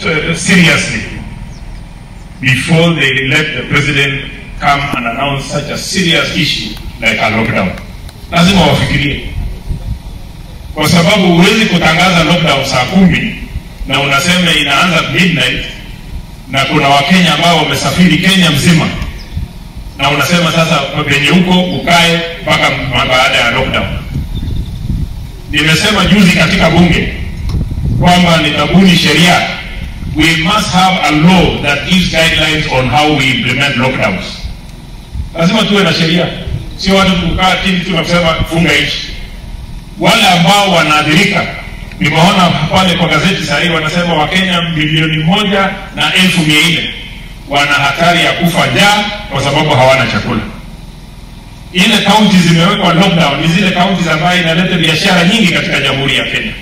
uh, seriously before they let the president come and announce such a serious issue like a lockdown. Lazima wafikirie, kwa sababu huwezi kutangaza lockdown saa kumi na unasema inaanza midnight, na kuna Wakenya ambao wamesafiri Kenya mzima, na unasema sasa penye huko ukae mpaka baada ya lockdown. Nimesema juzi katika bunge kwamba nitabuni sheria we must have a law that gives guidelines on how we implement lockdowns. Lazima tuwe na sheria, sio watu kukaa chini tu na kusema funga nchi. Wale ambao wanaathirika, nimeona pale kwa gazeti sahii wanasema Wakenya milioni moja na elfu mia nne wana hatari ya kufa njaa kwa sababu hawana chakula. Ile kaunti zimewekwa lockdown ni zile kaunti ambayo inaleta biashara nyingi katika Jamhuri ya Kenya.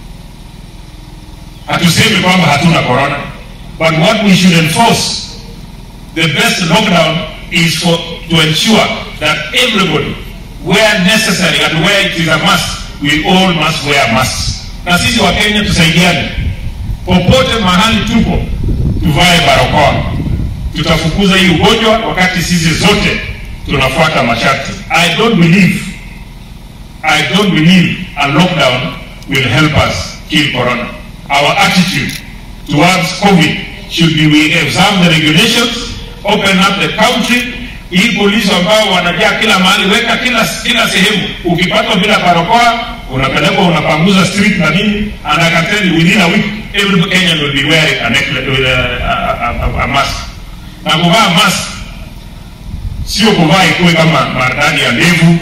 Hatusemi kwamba hatuna corona, but what we should enforce the best lockdown is for to ensure that everybody where necessary and where it is a must we all must wear masks. Na sisi wa Kenya tusaidiane, popote mahali tupo tuvae barakoa, tutafukuza hii ugonjwa wakati sisi zote tunafuata masharti. I don't believe I don't believe a lockdown will help us kill corona. Our attitude towards COVID should be we observe the regulations, open up the country. Hii polisi ambao wanajaa kila mahali, weka kila kila sehemu. Ukipatwa bila barakoa, unapelekwa unapanguza street na nini, and I can tell you within a week every Kenyan will be wearing a, necklace, with a, a, a, a mask. Na kuvaa mask sio kuvaa ikuwe kama maridadi ya ndevu